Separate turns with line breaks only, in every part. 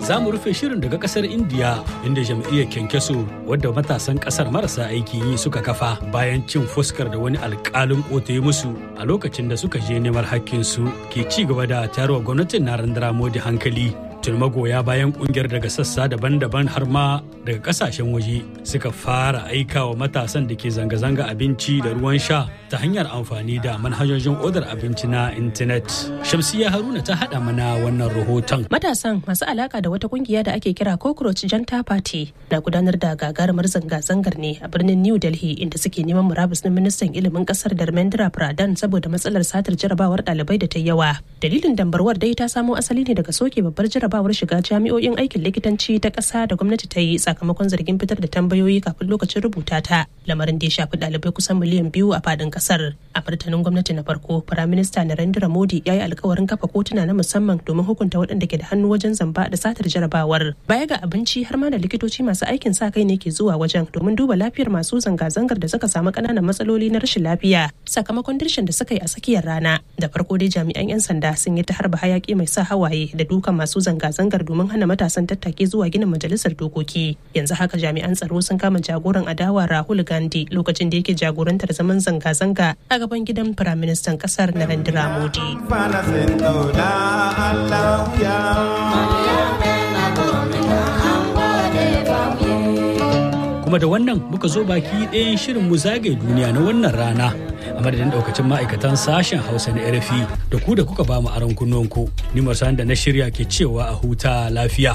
za mu rufe shirin daga kasar indiya inda jam'iyyar kyankyaso wadda matasan kasar marasa aikin yi suka kafa bayan cin fuskar da wani alkalin kota musu a lokacin da suka je neman hakkinsu ke ci gaba da tayarwa gwamnatin narendra modi hankali tun magoya bayan kungiyar daga sassa daban-daban har ma daga kasashen waje suka fara aika wa matasan da ke zanga-zanga abinci da ruwan sha ta hanyar amfani da manhajojin odar abinci na intanet shamsiya haruna ta haɗa mana wannan rahoton
matasan masu alaka da wata kungiya da ake kira cockroach janta party na gudanar da gagarumar zanga-zangar ne a birnin new delhi inda suke neman murabus na ministan ilimin kasar darmendra pradhan saboda matsalar satar jarabawar ɗalibai da ta yawa dalilin dambarwar dai ta samo asali ne daga soke babbar jarabawar shiga jami'o'in aikin likitanci ta ƙasa da gwamnati ta yi sakamakon zargin fitar da tambayoyi kafin lokacin rubuta ta lamarin da ya shafi ɗalibai kusan miliyan biyu a fadin ƙasar a martanin gwamnati na farko firaminista narendra modi ya yi alkawarin kafa kotuna na musamman domin hukunta waɗanda ke da hannu wajen zamba da satar jarabawar baya ga abinci har ma da likitoci masu aikin sa kai ne ke zuwa wajen domin duba lafiyar masu zanga-zangar da suka samu ƙananan matsaloli na rashin lafiya sakamakon dirshin da suka yi a tsakiyar rana da farko dai jami'an 'yan sanda sun yi ta harba hayaki mai sa hawaye da dukan masu zanga-zangar domin hana matasan tattake zuwa ginin majalisar dokoki yanzu haka jami'an tsaro sun kama jagoran adawa rahul gandhi lokacin da yake jagorantar zaman zanga-zanga a gaban gidan firaministan kasar narendra modi
kuma da wannan muka zo baki ɗayan shirin mu zagaye duniya na wannan rana a madadin daukacin ma'aikatan sashen hausa na rfi da ku da kuka ba mu aron kunnuwanku ni masan da na shirya ke cewa a huta lafiya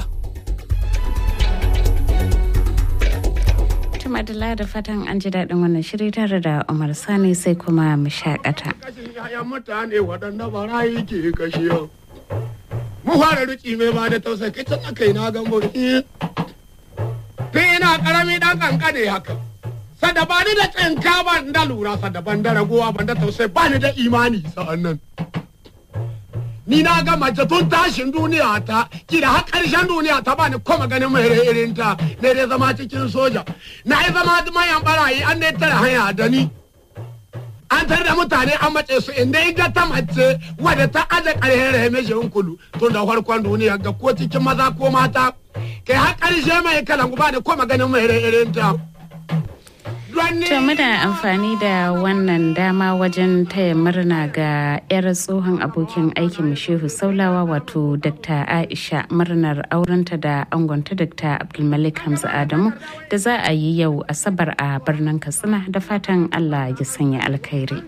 madalla da fatan an ji daɗin wannan shiri tare da umar sani sai kuma mu shakata.
mutane waɗanda barayi ke kashe mu fara riki mai ba da tausayi kai can aka yi na gambo tun ina karami dan kankane haka sada ba ni da tsinka ba da lura sada ban da ragowa ban da tausayi ba ni da imani sa'an nan ni na ga mace tun tashin duniya ta kira har karshen duniya ta bani kuma ganin mai irin ta ne dai zama cikin soja na yi zama mayan barayi an ne tare hanya da ni an tare da mutane an mace su inda ga ta mace wadda ta aje karhen rahime shi kulu tun da farkon duniya ga ko cikin maza ko mata kai har karshe mai kalan ba da kuma ganin mai irin ta
To muna amfani da wannan dama wajen taya murna ga 'yar tsohon abokin aikin Shehu Saulawa wato Dr. Aisha murnar aurenta da angonta Dr. Abdulmalik Hamza Adamu da za a yi yau Asabar a birnin Katsina da fatan Allah ya sanya alkhairi.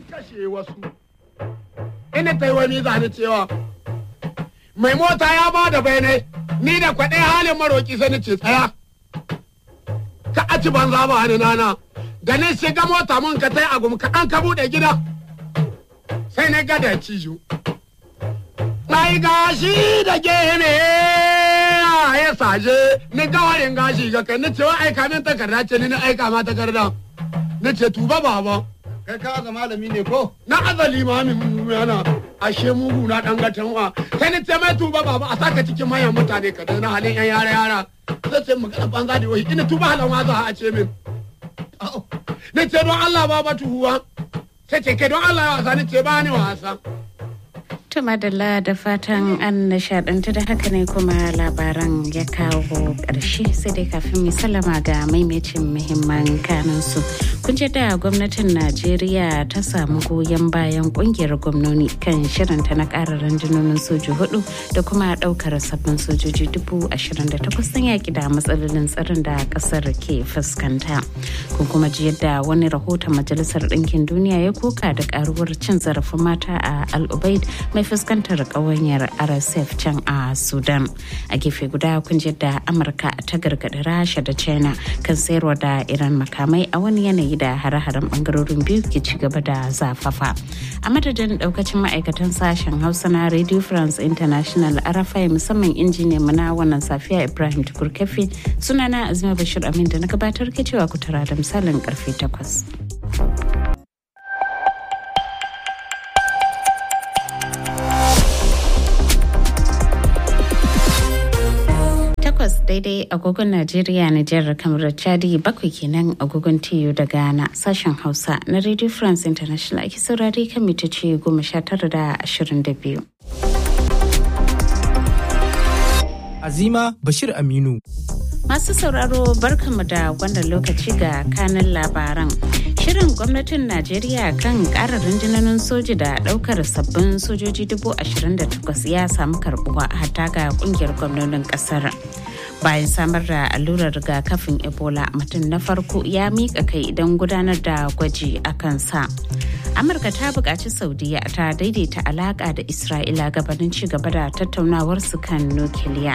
Ina ta yi wani zane cewa mai mota ya ba da bayanai ni da kwaɗe halin maroki sai ni ce tsaya. Ka aci banza ba ni nana. da na shiga mota mun ka tai agum ka an ka bude gida sai na ga da cijo ai gashi da gene ya saje ni gawarin gashi ga kai ni ce wa aika min takarda ce ni na aika ma takarda ni ce tuba baba
kai ka ga malami ne ko
na azali ma min yana ashe mugu na dan gatan wa sai ni ce mai tuba baba a saka cikin mayan mutane ka na halin yan yara yara sai ce magana banza da wai ina tuba halan wa za a ce min na ce don Allah ba batu huwa sai ce ke don Allah ya wasa ni ce ba ni wasa
To madalla da fatan an nishadantu da haka ne kuma labaran ya kawo ƙarshe sai dai kafin mu sallama ga maimacin muhimman kanunsu. Kun ce da gwamnatin Najeriya ta samu goyon bayan kungiyar gwamnoni kan shirinta na ƙara rundunonin soji hudu da kuma ɗaukar sabbin sojoji dubu ashirin da takwas don yaƙi da matsalolin tsaron da ƙasar ke fuskanta. Kun kuma ji yadda wani rahoton Majalisar Ɗinkin Duniya ya koka da ƙaruwar cin zarafin mata a Al-Ubaid mai fuskantar ƙawanyar rsf can a sudan a gefe guda kun da amurka ta gargaɗi rasha da china kan sayarwa da iran makamai a wani yanayi da hare-haren bangarorin biyu ke ci gaba da zafafa a madadin daukacin ma'aikatan sashen hausa na radio france international arafai musamman injiniyan mu na wannan safiya ibrahim tukur kafi sunana azima bashir amin da na gabatar ke cewa ku tara da misalin karfe 8 takwas daidai agogon Najeriya Nijar kamar Chadi bakwai kenan agogon TU da Ghana sashen Hausa na Radio France International ake saurari kan mitoci goma sha tara da ashirin da biyu.
Azima Bashir Aminu.
Masu sauraro barkamu da wannan lokaci ga kanin labaran. Shirin gwamnatin Najeriya kan ƙara rundunonin soji da ɗaukar sabbin sojoji dubu ashirin da takwas ya samu karɓuwa hatta ga ƙungiyar gwamnonin ƙasar. Bayan samar da allurar rigakafin Ebola mutum na farko ya miƙa kai don gudanar da gwaji a kansa. Amurka ta buƙaci Saudiya ta daidaita alaƙa da Isra'ila gabanin ci gaba da tattaunawarsu kan nukiliya.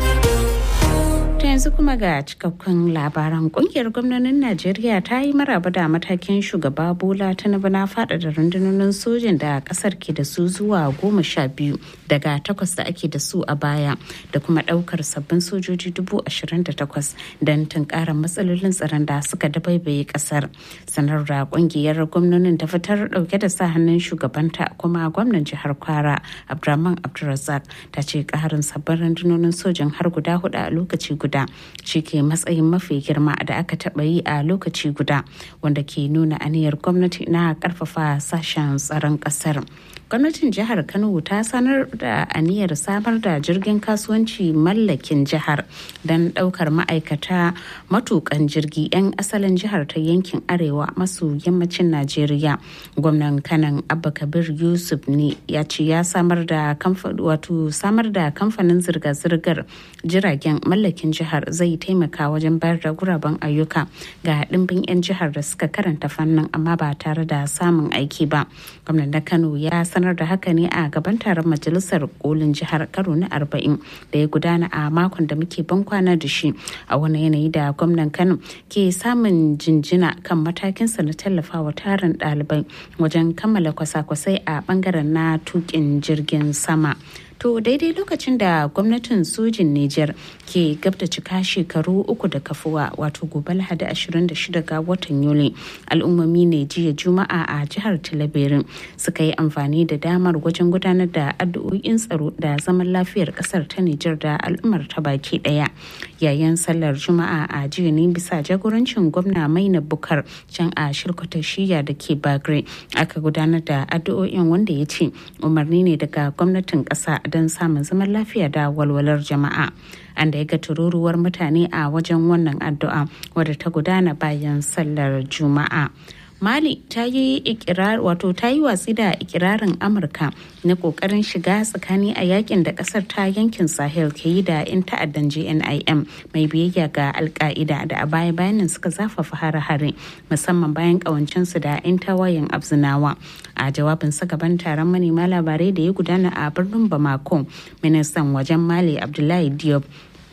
ta yanzu kuma ga cikakkun labaran kungiyar gwamnonin najeriya ta yi maraba da matakin shugaba bola tinubu na faɗaɗa rundunonin sojin da ƙasar ke da su zuwa goma sha biyu daga takwas da ake da su a baya da kuma ɗaukar sabbin sojoji dubu ashirin da takwas don tunkarar matsalolin tsaron da suka dabaibaye ƙasar sanar da kungiyar gwamnonin ta fitar ɗauke da sa hannun shugabanta kuma gwamnan jihar kwara abdulrahman abdulrazak ta ce ƙarin sabbin rundunonin sojin har guda hudu a lokaci guda guda shi ke matsayin mafi girma da aka taɓa yi a lokaci guda wanda ke nuna aniyar gwamnati na ƙarfafa sashen tsaron ƙasar gwamnatin jihar kano ta sanar da aniyar samar da jirgin kasuwanci mallakin jihar don ɗaukar ma'aikata matukan jirgi 'yan asalin jihar ta yankin arewa maso yammacin najeriya gwamnan kanan abba kabir yusuf ne ya ce ya samar da wato samar da kamfanin zirga-zirgar jiragen mallakin jihar zai taimaka wajen bayar da guraben ayyuka ga ɗimbin 'yan jihar da suka karanta fannin amma ba tare da samun aiki ba gwamnan na kano ya sanar da haka ne a gaban taron majalisar kolin jihar karo na arba'in da ya gudana a makon da muke ban kwana da shi a wani yanayi da gwamnan kano ke samun jinjina kan matakinsa na tallafawa tarin ɗalibai wajen kammala kwasa-kwasai a bangaren na tukin jirgin sama To daidai lokacin da gwamnatin sojin Nijar ke gab da cika shekaru uku da kafuwa wato gobe lahadi 26 ga watan Yuli al'ummomi ne jiya juma'a a jihar Talabirin suka yi amfani da damar wajen gudanar da addu'o'in tsaro da zaman lafiyar kasar ta Nijar da al'ummar ta baki daya yayin sallar juma'a a jiya ne bisa jagorancin gwamna Maina Bukar can a shirkutar shiya da ke Bagre aka gudanar da addu'o'in wanda ya ce umarni ne daga gwamnatin kasa don samun zaman lafiya da walwalar jama'a an da ya ga tururuwar mutane a wajen wannan addu'a wadda ta gudana bayan sallar juma'a mali ta yi ikirar wato ta yi watsi da ikirarin amurka na kokarin shiga tsakani a yakin da kasar ta yankin sahel ke yi da 'yan ta'addan jnim mai biyayya ga alka'ida da a baya bayanin suka zafafa hare-hare musamman bayan kawancinsu da 'yan tawayen abzinawa a jawabin sa gaban taron manema labarai da ya gudana a birnin bamako ministan wajen mali abdullahi diop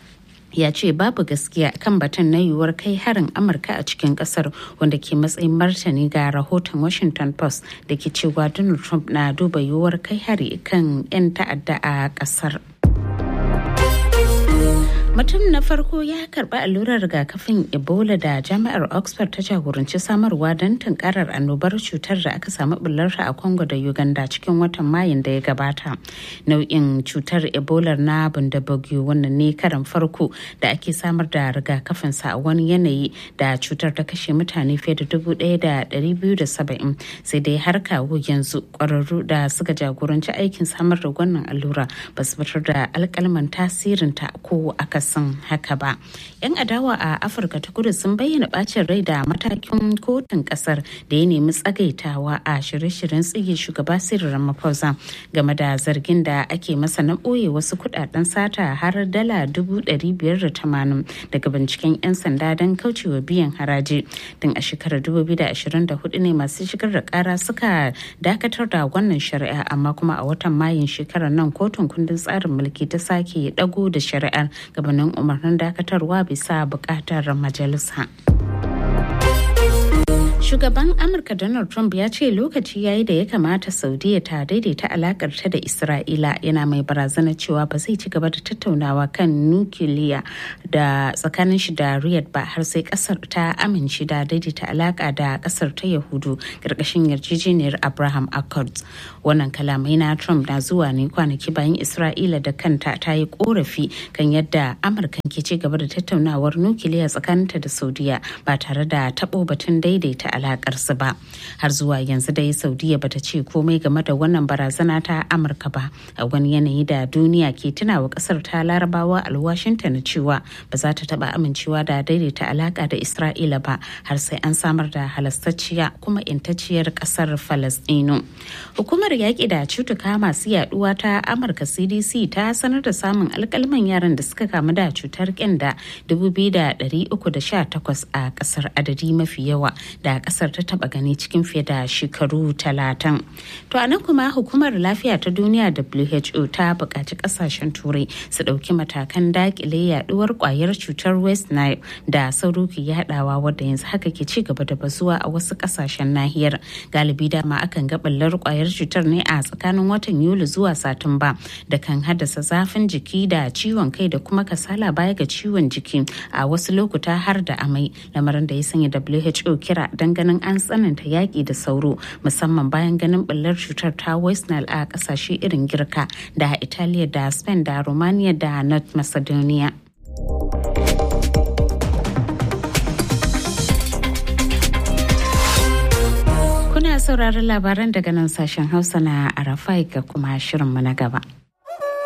ya ce babu gaskiya kan batun na yiwuwar kai harin amurka a cikin kasar wanda ke matsayin martani ga rahoton washington post da ke cewa donald trump na duba yiwuwar kai hari kan 'yan ta'adda a kasar mutum na farko ya karba allurar rigakafin ebola da jami'ar oxford ta jagoranci samarwa don tunkarar annobar cutar da aka samu bullarta a congo da uganda cikin watan mayun da ya gabata nau'in cutar ebola na bundabugyo wannan ne karan farko da ake samar da rigakafinsa a wani yanayi da cutar ta kashe mutane fiye da dubu ɗaya da ɗari biyu da saba'in sai dai har kawo yanzu ƙwararru da suka jagoranci aikin samar da wannan allura ba su fitar da alƙalman tasirinta ko aka akasin haka ba. 'Yan adawa a Afirka ta kudu sun bayyana bacin rai da matakin kotun kasar da ya nemi tsagaitawa a shirye-shiryen tsige shugaba Cyril Ramaphosa game da zargin da ake masa na ɓoye wasu kudaden sata har dala dubu ɗari biyar da tamanin daga binciken 'yan sanda don kaucewa biyan haraji. Tun a shekarar dubu biyu da ashirin da hudu ne masu shigar da kara suka dakatar da wannan shari'a amma kuma a watan mayun shekarar nan kotun kundin tsarin mulki ta sake dago da shari'ar gabanin umarnin dakatarwa bisa bukatar majalisa. Shugaban Amurka Donald Trump ya ce lokaci yayi da ya kamata Saudiya ta daidaita alakar ta da Isra'ila yana mai barazana cewa ba zai ci gaba da tattaunawa kan nukiliya da tsakanin shi da Riyadh ba har sai kasar ta amince da daidaita alaka da kasar ta Yahudu karkashin yarjejeniyar Abraham Accords. Wannan kalamai na Trump na zuwa ne kwanaki bayan Isra'ila da kanta ta yi korafi kan yadda Amurka ke ci gaba da tattaunawar nukiliya tsakaninta da Saudiya ba tare da tabo batun daidaita alakar su ba har zuwa yanzu dai saudiya bata ce komai game da wannan barazana ta amurka ba a wani yanayi da duniya ke tunawa kasar ta larabawa alwashinta na cewa ba za ta taba amincewa da daidaita alaka da isra'ila ba har sai an samar da halastacciya kuma intacciyar kasar falastinu hukumar yaƙi da cutuka masu yaduwa ta amurka cdc ta sanar da samun alkalman yaran da suka kamu da cutar kyanda 2,318 a kasar adadi mafi yawa da kasar ta taba gani cikin fiye da shekaru talatin to a nan kuma hukumar lafiya ta duniya who ta buƙaci ƙasashen turai su ɗauki matakan daƙile yaduwar ƙwayar cutar west nile da sauro ke yaɗawa wadda yanzu haka ke ci gaba da bazuwa a wasu ƙasashen nahiyar galibi dama akan ga ɓallar ƙwayar cutar ne a tsakanin watan yuli zuwa satumba da kan haddasa zafin jiki da ciwon kai da kuma kasala baya ga ciwon jiki a wasu lokuta har da amai lamarin da ya sanya who kira don ganin an tsananta yaƙi da sauro musamman bayan ganin ɓallar cutar ta west nile a ƙasashe irin girka da italiya da spain da romania da north macedonia kuna sauraron labaran daga nan sashen hausa na arafai ga kuma shirinmu na gaba